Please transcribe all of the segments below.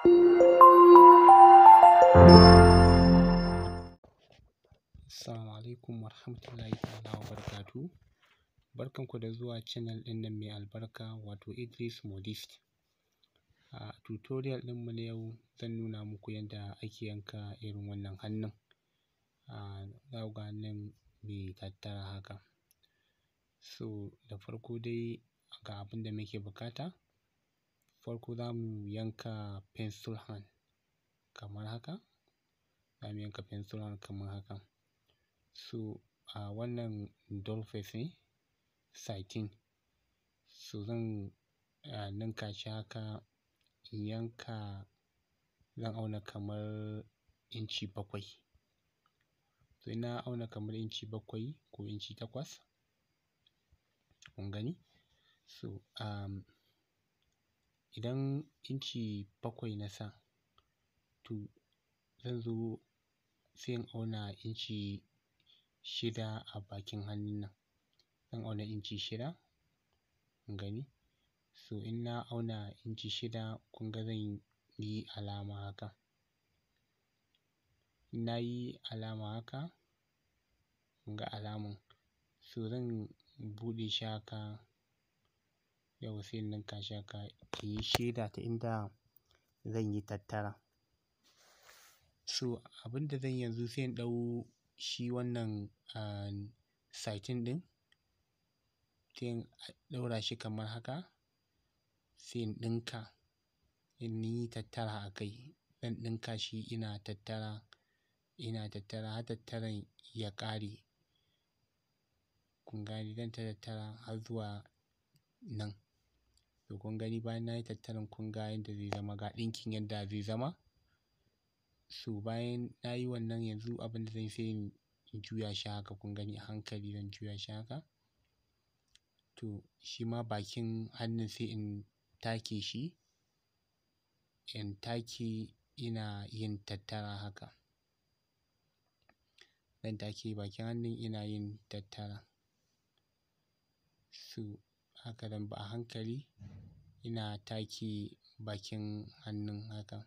Assalamu alaikum warahmatullahi ta'ala wabarakatuh. Barkanku da zuwa channel ɗin nan mai albarka wato Idris Modist. A tutorial ɗinmu na yau zan nuna muku yadda ake yanka irin wannan hannun. A za ku ga hannun mai tattara haka. So da farko dai ga abin da muke buƙata. Farko za mu yanka pencil hand kamar haka. Za mu yanka pencil hand kamar haka. So a wannan doll face ne satin. So zan ninka shi haka in yanka zan auna kamar inci bakwai. To in na auna kamar inci bakwai ko inci takwas kun gani. So um, idan inci bakwai na sa to zan zo sai in auna inci shida a bakin hannun nan. Zan auna inci shida kun gani. So in na auna inci shida kun ga zan yi alama haka. In na yi alama haka kun ga alaman. So zan buɗe shi haka yauwa sai in ninka shi haka in yi sheda ta inda zan yi tattara. So abin da zan yi yanzu sai in ɗau shi wannan um, satin ɗin sai in ɗaura shi kamar haka sai in ɗinka in yi tattara a kai. Zan ɗinka shi ina tattara, ina tattara har tattaran ya ƙare. Kun gane zan ta tattara har zuwa nan. To kun gani bayan na yi tattaran kun ga yadda zai zama ga ɗinkin yadda zai zama. So bayan na yi wannan yanzu abin da zan yi sai in juya shi haka kun gani a hankali zan juya shi haka. To shi ma bakin hannun sai in take shi, in take ina yin tattara haka. Zan take bakin hannun ina yin tattara. So haka zan bi a hankali ina take bakin hannun haka.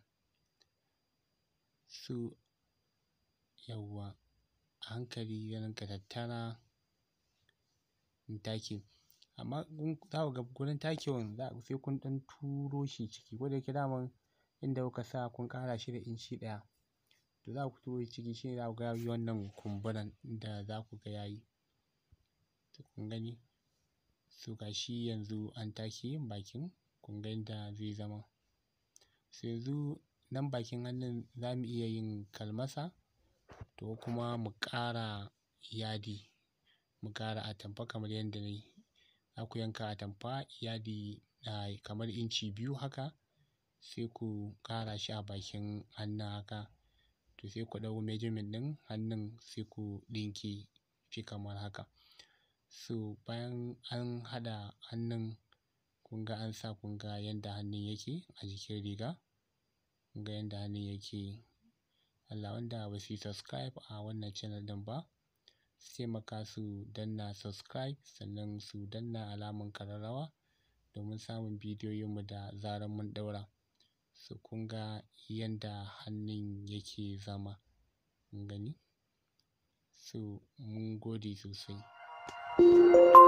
So yauwa a hankali zan rinƙa tattara in take. Amma za ku ga gurin takewan sai kun ɗan turo shi ciki. Ko da yake daman inda kuka sa kun ƙara shi da inci ɗaya. To za ku turo shi ciki shine za ku ga yayi wannan kumburan da za ku ga yayi. To kun gani. So ga shi yanzu an take bakin kun ga yadda zai zama. So yanzu nan bakin hannun za mu iya yin kalmasa to kuma mu ƙara yadi. Mu ƙara atamfa kamar yadda na yi. Za ku yanka atamfa yadi kamar inci biyu haka sai ku ƙara shi a bakin hannun haka. To sai ku ɗau measurement ɗin hannun sai ku ɗinke shi kamar haka. So bayan an haɗa hannun kun ga an sa kun ga yadda hannun yake a jikin riga. Kun ga yadda hannun yake. Allah wanda ba su yi subscribe a wannan channel ɗin ba su taimaka su danna subscribe sannan su danna alamar ƙararrawa domin samun bidiyoyinmu da zarar mun ɗaura. So kun ga yadda hannun yake zama kun gani. So mun gode sosai.